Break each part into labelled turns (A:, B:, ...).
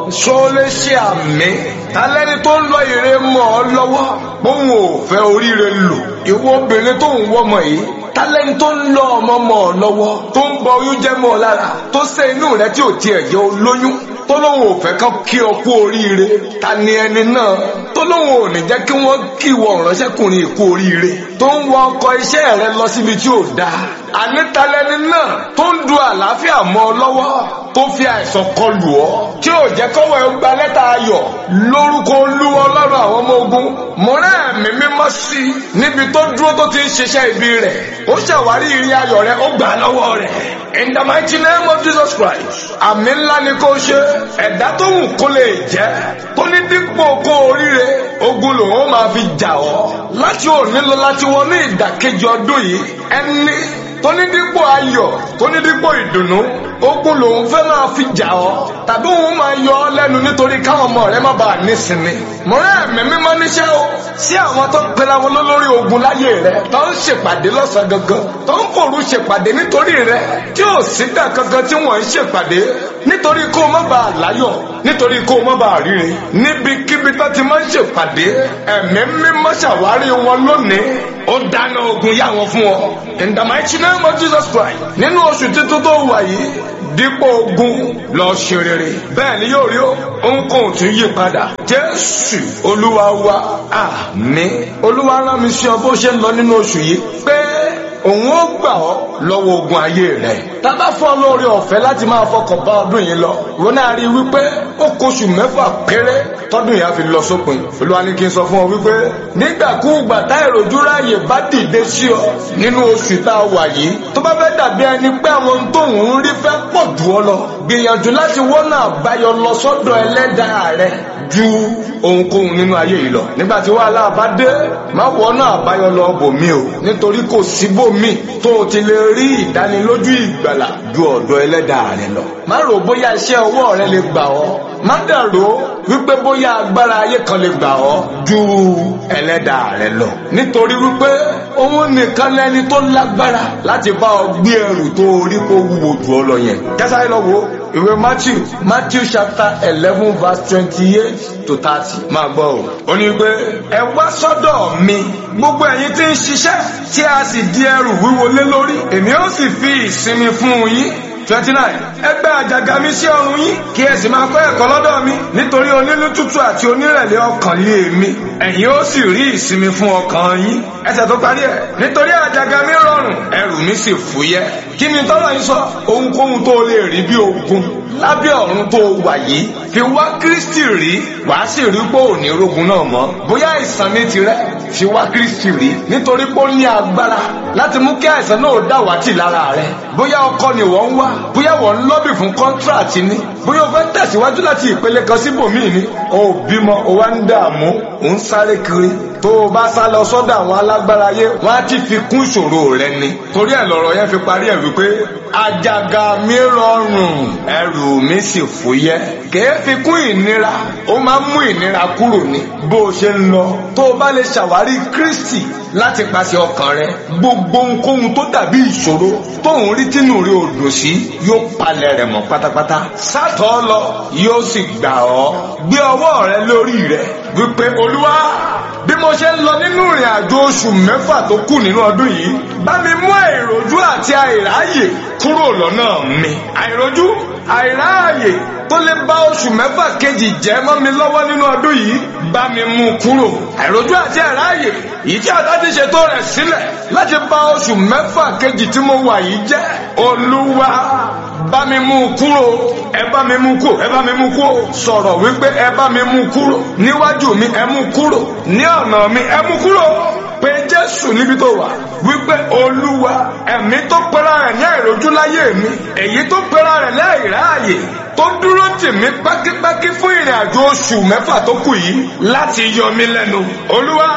A: ṣó lè ṣe àmì tálẹ́ni tó ń lọ ire mọ́ ọ lọ́wọ́ bóun ò fẹ́ oríire lò ìwọ obìnrin tó ń wọ́mọ yìí tálẹ́ni tó ń lọ ọmọ mọ́ ọ lọ́wọ́ tó ń bọ oyún jẹ́ mọ́ ọ lára tó ṣe inú rẹ tí ò tiẹ̀ jẹ́ olóyún tó lóun ò fẹ́ kán kí ọ kú oríire ta ni ẹni náà tó lóun ò ní jẹ́ kí wọ́n kí wọ ìránṣẹ́kùnrin kú oríire tó ń wọ ọkọ̀ iṣẹ́ rẹ lọ síbi tí ò dáa ànítalẹ́ni náà tó ń du àlàáfíà mọ́ ọ lọ́wọ́ tó fi àìsàn kọlù ọ́ tí ò jẹ́ kọ́wọ́ ẹ gba lẹ́tà ayọ̀ lórúkọ olúwa ọlọ́run àwọn ọmọ ogun mọ̀rẹ́ ẹ̀mí mímọ́ sí i níbi tó dúró tó ti ń ṣiṣẹ́ ibi rẹ̀ ó ṣàwárí ìrìn ayọ̀ rẹ̀ ó gbà lọ́wọ́ rẹ̀ in the mighty name of Jesus Christ àmì ńlá ni kò ṣe ẹ̀dá tó wù kó lè jẹ́ tó ní dípò kó oríire ogun lòun ó máa fi jà ọ́ láti òní lọ láti wọnú ìdàkejì ọdún yìí ẹni tó ní dípò ayọ̀ tó ní dípò ìdùnnú ogun lòun fẹ́ máa fi jà ọ́ tàbí òun máa yọ ọ́ lẹ́nu nítorí káwọn ọmọ rẹ má bàa nísinmi. mọ̀rẹ́ ẹ̀mí mímọ́ níṣẹ́ o sí àwọn tó ń pera wọn lólórí ogun láyé rẹ tó ń ṣèpàdé lọ́sàn gangan tó ń fòru ṣèpàdé nítorí rẹ tí ò sígbà kankan tí wọ́n ń ṣèpàdé nítorí kó o má bàa láyọ̀ nítorí kó o má bàa ríre níbikíbi tó ti máa ń ṣèpàdé ẹ̀mí mímọ́ ṣàwárí wọn lónìí ó dáná ogun yá wọn fún ọ in the mighty name of Jesus Christ nínú oṣù tuntun tó wà yìí dípò ogun lọ ṣe rere bẹ́ẹ̀ ni yóò rí ó ohunkóhun tún yí padà jésù olúwa wa àmín olúwa rán mi sí ọ bó ṣe ń lọ nínú oṣù yìí pé òun ó gbà ọ́ lọ́wọ́ ogun ayé rẹ̀ tábà fún ọ lórí ọ̀fẹ́ láti máa fọkàn bá ọdún yìí lọ wọn náà rí i wípé ó kóṣù mẹ́fà péré tọdún yìí á fi lọ sópin olúwa ní kí n sọ fún ọ wípé nígbàkúùgbà tá ìròjú ráàyè bá dìde sí ọ nínú oṣù tá a wà yìí tó bá fẹ́ dàbí ẹni pé àwọn tóun ń rí fẹ́ pọ̀ jù ọ lọ gbìyànjú láti wọ́nà àbáyọ lọ sọ́dọ̀ ẹlẹ́dàá rẹ ju ohunkóhun nínú ayé yìí lọ nígbà tí wàhálà bá dé má wọ́nà àbáyọ lọ bòmí o nítorí kò síbòmí tó o ti lè rí ìdánilójú ìgbàlà ju ọ̀dọ̀ ẹlẹ́dàá rẹ lọ má rò bóyá iṣẹ́ ọwọ́ rẹ lè gbà ọ́ má dàrú wípé bóyá agbára ayé kan lè gbà ọ́ ju ẹlẹ́dàá rẹ lọ nítorí wípé òun nìkan lẹni tó lágbára láti bá ọ gbé ẹrù tó orí kó wúwo jù ọ lọ yẹn kẹsàáyé lọ wo ìwé matthew matthew chapter eleven verse twenty-eight to thirty máa gbọ́ o. ó ní pé ẹ wá sọ́dọ̀ mi gbogbo ẹ̀yin tí ń ṣiṣẹ́ tí a sì di ẹrù wíwo lé lórí èmi ó sì fi ìsinmi fún yín twenty nine ẹgbẹ́ àjàgà mi sí ọrùn yín kí ẹ sì máa kọ́ ẹ̀kọ́ lọ́dọ̀ mi nítorí onínú tútù àti onírẹ̀lẹ̀ ọkàn lé mi ẹ̀yin ó sì rí ìsinmi fún ọkàn yín ẹsẹ̀ tó parí ẹ̀ nítorí àjàgà mi rọrùn ẹrù mi sì fúyẹ́ kí ni tọ́lọ̀ yín sọ ohunkóhun tó lè rí bí ogun lábẹ́ ọ̀run tó wà yìí fi wá Kristi rí wàá sì rí pé ò ní rogun náà mọ́ bóyá àìsàn ní tirẹ̀ fi wá Kristi rí nítorí pé ó ní agbára láti mú kí àìsàn náà dàwátì lára rẹ̀ bóyá ọkọ ni wọ́n ń wá bóyá wọ́n ń lọ́bì fún kọ́ńtíráàtì ni bóyá o fẹ́ tẹ̀síwájú láti ìpele kan síbòmíì ni o ò bímọ o wá ń dààmú o ń sáré kiri tó o bá sá lọ sọ́dọ̀ àwọn alágbára ayé wọ́n á ti fi kún ìṣòro rẹ ni torí ẹ̀ lọ́rọ̀ yẹn fi parí ẹ̀ wípé àjàgà mi rọrùn ẹrù mi sì fúyẹ́ kèé fi kún ìnira ó máa ń mú ìnira kúrò ní bó o ṣe ń lọ tó o bá lè ṣàwárí Kristi láti pàṣẹ ọkàn rẹ gbogbo ohunkóhun tó dàbí ìṣòro tóun rí tínú rí odò sí yóò palẹ̀ rẹ̀ mọ́ pátápátá sátọ̀ lọ yóò sì gbà ọ́ gbé ọwọ́ rẹ lórí rẹ wípé olúwa bí mo ṣe ń lọ nínú ìrìn àjò oṣù mẹ́fà tó kù nínú ọdún yìí bá mi mú àìrójú àti àìráyè kúrò lọ́nà mi àìrójú àìráàyè tó lè bá oṣù mẹ́fà kejì jẹ́ mọ́ mi lọ́wọ́ nínú ọdún yìí bá mi mú kúrò àìrójú àti àìráàyè yìí tí àdá ti ṣètò rẹ̀ sílẹ̀ láti bá oṣù mẹ́fà kejì tí mo wà yìí jẹ́ olúwa bá mi mú kúrò ẹ bá mi mú kúrò ẹ bá mi mú kúrò sọ̀rọ̀ wípé ẹ bá mi mú kúrò níwájú mi ẹ mú kúrò ní ọ̀nà mi ẹ mú kúrò pé jésù níbi tó wà wípé olúwa ẹ̀mí tó pera rẹ̀ ní àìrójú láyé mi èyí tó pera rẹ̀ láìráàyè tó dúró tì mí pákípákí fún ìrìn àjò oṣù mẹ́fà tó kù yìí láti yọ mí lẹ́nu olúwa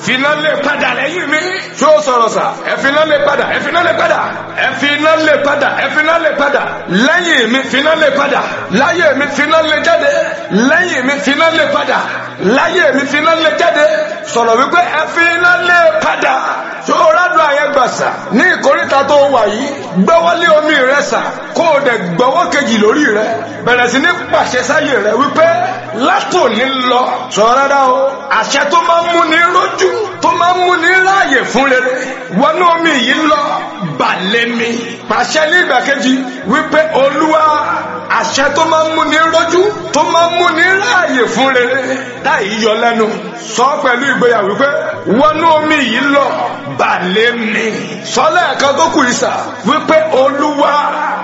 A: finá lè padà lẹ́yìn mi. ṣé o sọ̀rọ̀ sà ẹ finá lè padà ẹ finá lè padà ẹ finá lè padà ẹ finá lè padà lẹ́yìn mi finá lè padà láyé mi finá lè jáde lẹ́yìn mi finá lè padà láyé mi finá lè jáde sọ̀rọ̀ wípé ẹ finá lè padà ṣé o rádùn àyẹ̀ gbà sà ní ìkórìtà tó wà yìí gbọ́wọ́lé omi rẹ sà kó o dẹ̀ gbọ́wọ́ kejì lórí rẹ bẹ̀rẹ̀ sí ní pàṣẹ sáyé rẹ wípé látòní lọ sọ̀rọ̀ rárá o àṣẹ tó máa ń múni rójú tó máa ń múni ráàyè fún rere wọnú omi yìí lọ balẹ̀ mi pàṣẹ ní ìgbà kejì wípé olúwa àṣẹ tó máa ń múni rójú tó máa ń múni ráàyè fún rere táyì yọ lẹ́nu sọ pẹ̀lú ìgboyà wípé wọnú omi yìí lọ balẹ̀ mi sọlẹ̀ ẹ̀kan tó kù ìsà wípé olúwa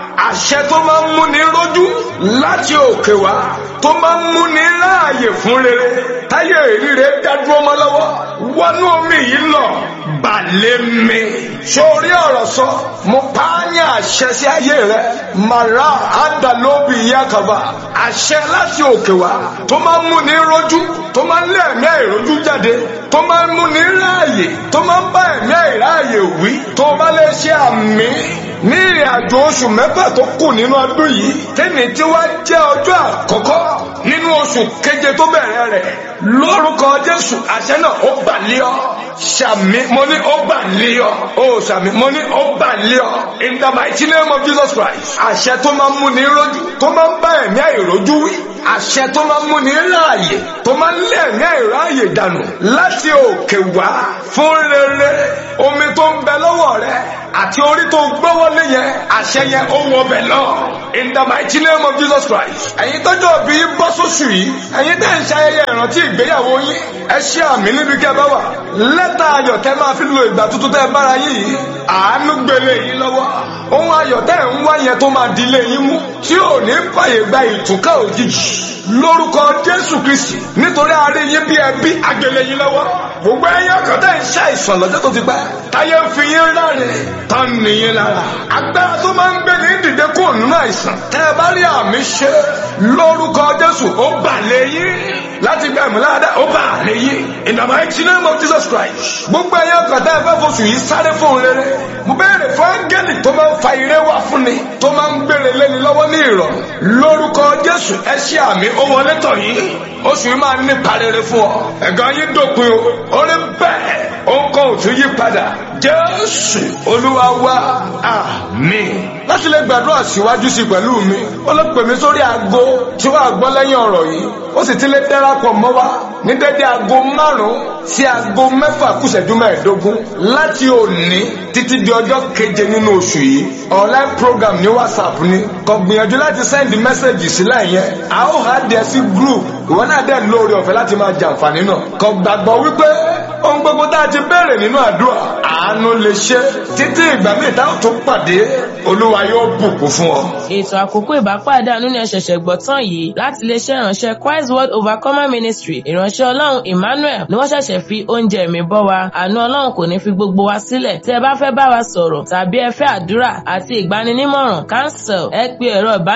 A: àṣẹ tó máa ń múni rójú láti òkè wá tó máa ń múni ráàyè fún rere táyé ìríre dádúró mọ́ lọ́wọ́ wọnú omi yìí lọ balẹ̀ mi sórí ọ̀rọ̀ sọ mo pa á ní àṣẹ sí ayé rẹ màrá àdàlóbi yakaba àṣẹ láti òkè wá tó máa ń múni rójú tó máa ń lé ẹ̀mí àìrójú jáde tó máa ń múni ráàyè tó máa ń bá ẹ̀mí àìráàyè wí tó bá lè ṣe àmì ní ìrìn àjò oṣù mẹ́fà tó kù nínú ọdún yìí tẹ́ni tí wá jẹ́ ọjọ́ àkọ́kọ́ nínú oṣù keje tó bẹ̀rẹ̀ rẹ̀ lórúkọ jésù àṣẹ náà ó bà lé ọ ṣàmì mo ní ó bà lé ọ ó ṣàmì mo ní ó bà lé ọ in the mighty name of jesus christ àṣẹ tó máa ń mú ní rójú tó máa ń bá ẹ̀mí àìrójú wí àṣẹ tó máa ń mú ní ráàyè tó máa ń lé ẹ̀mí àìráàyè dànù láti òkè wá fún rere omi tó ń bẹ lọ́wọ́ rẹ àti orí tó gbọ́wọ́lé yẹn àṣẹ yẹn ó wọ bẹ̀ lọ in the mighty name of jesus christ ẹ̀yin tọ́jú òbí bọ́ sóṣù yìí ẹ̀yin tẹ́ ń ṣayẹyẹ ìrántí ìgbéyàwó yín ẹ ṣe àmì níbi kẹ́ bá wà lẹ́tà ayọ̀ tẹ́ máa fi lo ìgbà tuntun tẹ́ bára yín yìí àánú gbélé yín lọ́wọ́ ohun ayọ̀ tẹ́ ń wá yẹn tó máa dilé yín mú tí ò ní fàyè gba ìtúkà òjijì lórúkọ jésù kristi nítorí àárẹ̀ yín bí ẹbí agbélé yín lọ́wọ́ gbogbo ẹ̀yin ọkàn tẹ́ ń ṣàìsàn lọ́jọ́ tó ti pẹ́ táyé ń fi yín ráre tán nìyẹn lára agbára tó máa ń gbé ní dìde kúrò nínú àìsàn tẹ́ ẹ bá rí àmì ṣe lórúkọ jésù ó bà lé yín láti gbà mí láàdá ó bà lé yín in the mighty name of jesus christ gbogbo ẹ̀yin ọkàn tẹ́ ẹ fẹ́ foṣù yìí sáré fún rere mo béèrè fún áńgẹ́lì tó máa ń fa ire wá fún ni tó máa ń gbére léni lọ́wọ́ ní ìrọ̀rùn lórúkọ jésù ẹ ṣe àmì ó wọlé tọ̀ yìí oṣù yìí máa ń nípa rere fún ọ ẹ̀gàn yín dópin o orí bẹ́ẹ̀ ó ń kọ́ òtún yí padà jésù olúwa wa àmín. láti lè gbàdúrà síwájú sí pẹ̀lú mi ó lọ pè mí sórí aago tí wàá gbọ́ lẹ́yìn ọ̀rọ̀ yìí ó sì ti lè darapọ̀ mọ́ wa ní dédé aago márùn-ún sí aago mẹ́fà kùsẹ̀jú mẹ́ẹ̀ẹ́dógún láti òní títí di ọjọ́ keje nínú oṣù yìí online program ní whatsapp ni kò gbìyànjú láti send message sílẹ̀ yẹn a ó hà dé sí group ìwọ náà dẹ̀ lóore ọ̀fẹ́ láti máa jàǹfààní náà kò gbàgbọ́ wípé ohun gbogbo tá a ti béèrè nínú àdúrà àánú lè ṣe títí ìgbà míì táwọn tó pàdé olúwa yóò bùkún fún ọ.
B: ètò àkókò ìbápàdé àánú ni ẹ ṣẹ̀ṣẹ̀ gbọ́ tán yìí láti iléeṣẹ́ ìránṣẹ́ Christ World Overcomer Ministry ìránṣẹ́ ọlọ́run Emmanuel ni wọ́n ṣẹ̀ṣẹ̀ fi oúnjẹ mi bọ́ wa àánú ọlọ́run kò ní fi gbogbo wa sílẹ̀ tí ẹ bá fẹ́ bá wa sọ̀rọ̀ tàbí ẹ fẹ́ àdúrà àti ìgbaninímọ̀ràn cancel ẹ pe ẹ̀rọ ìbánisọ̀rọ̀